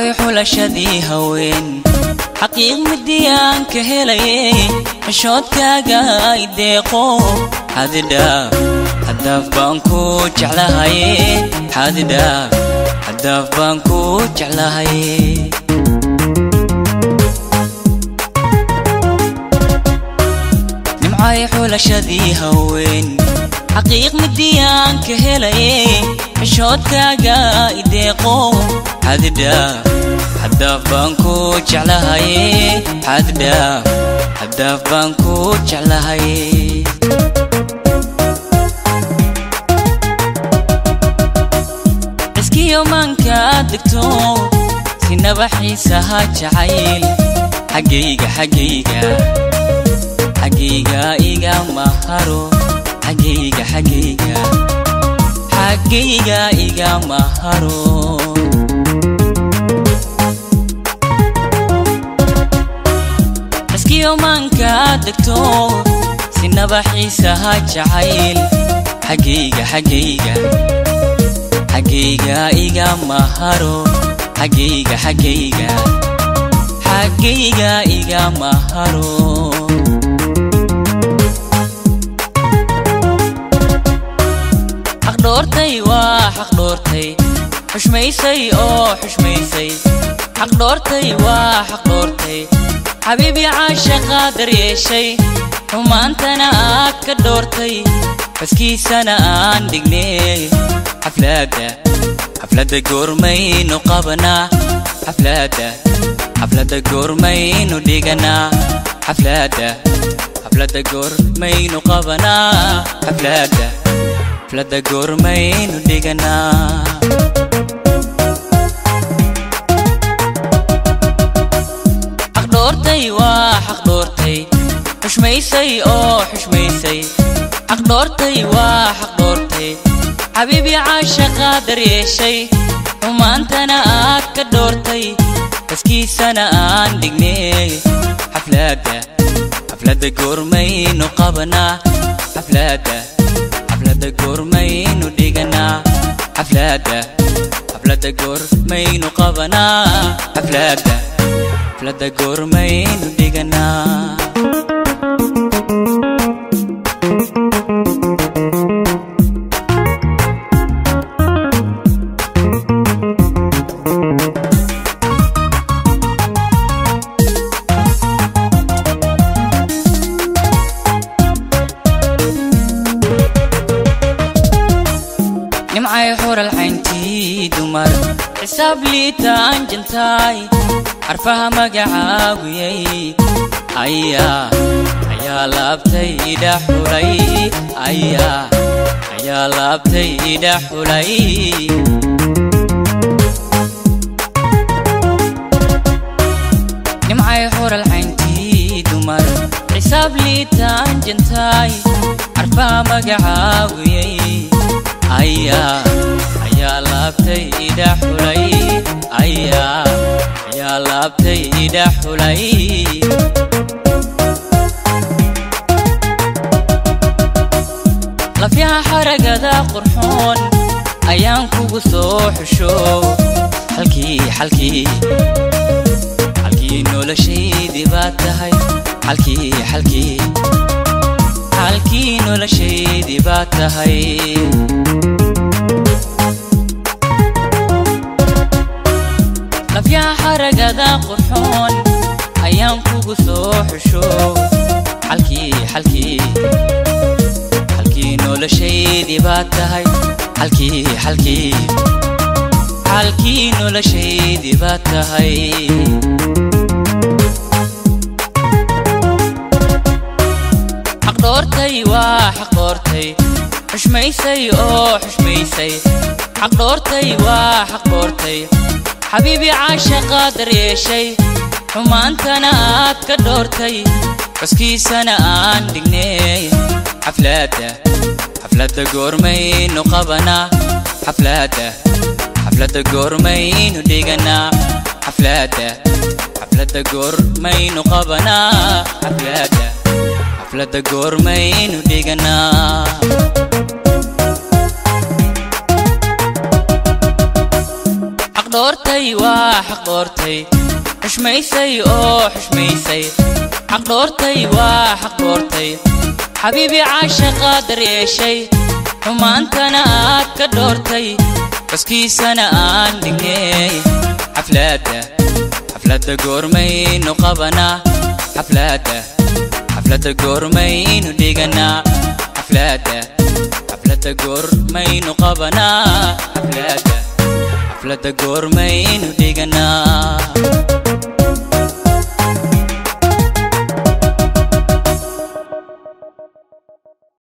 nimcay xulashadii haween xaqiiq midiyaan ka helaye xishoodkaaga ay deeqo xadidhaaf haddaaf baan ku jeclahaye xadidhaaf haddaaf baan ku jeclahaye nimcay xulashadii haween xaqiiq midiyaan ka helaye xishoodkaaga ay deeqo xadidhaaf haddaaf baan ku jeclahaye xadidhaaf haddaaf baan ku jeclahaye ciskiyo maankaad degto sinaba xiisaha jacayl xaggayga xaggayga xaggayga iga maharo xaggayga xaggayga xaggayga iga maharo ciskiyo maankaad degto sinaba xiisaha jacayl xaggayga xaggayga xaggayga iga maharo xaggayga xaggayga xaggayga iga maharo xaqdhoortay waa xaqdhoortay xushmaysay oo xushmaysay xaqdhoortay waa xaqdhoortay xabiibi caashaqa daryeeshay xumaantana aad ka dhoortay baskiisana aan dhignay xaflaadda xafladda goormaynu qabanaa xaflaadda xafladda goormaynu dhiganaa xaflaadda xafladda goormaynu qabanaa xaflaadda xafladda goormaynu dhiganaa xaqdhoortay waa xaqdhoortay xushmaysay oo xushmaysay xaqdhoortay waa xaqdhoortay xabiibi caashaqa daryeeshay xumaantana aad ka dhoortay baskiisana aan dhignay xaflaadda xafladda goormaynu qabanaa xaflaadda xafladda goormaynu dhiganaa xaflaadda xafladda goormaynu qabanaa xaflaadda xafladda goormaynu dhiganaa nimcay xural cayntii dumar xisaab liitaan jantaay xarfaha magacaaguyay ayaa ayaa laabtay idha xulay ayaa ayaa laabtay idha xulay nimcay xural cayntii dumar xisaab liitaan jantaay xarfaha magacaaguyay ayaa ayaa laabtay idha xulay ayaa ayaa laabtay idha xulay lafyaha xaragada qurxoon ayaan kugu soo xusho halkii halkii halkii noloshaydii baad tahay halkii halkii halkii noloshaydii baad tahay lafyaha xaragada qurxoon ayaan kugu soo xusho halkii halkii halkii noloshaydii baad tahay halkii halkii halkii noloshaydii baad tahay xaqdhoortay waa xaqdhoortay xushmaysay oo xushmaysay xaqdhoortay waa xaqdhoortay xabiibi caashaqa daryeeshay xumaantana aad ka dhoortay xuskiisana aan dhignay xaflaadda xafladda goormaynu qabanaa xaflaadda xafladda goormaynu dhiganaa xaflaadda xafladda goormaynu qabanaa xaflaadda xafladda goormaynu dhiganaa xaq dhoortay waa xaq dhoortay xushmaysay oo xushmaysay xaq dhoortay waa xaq dhoortay xabiibi caashaqa daryeeshay xumaantana aad ka dhoortay xuskiisana aan dhignay xaflaadda xafladda goormaynu qabanaa xaflaadda xafladda goormaynu dhiganaa xaflaadda xafladda goormaynu qabanaa xaflaadda xafladda goormaynu dhiganaa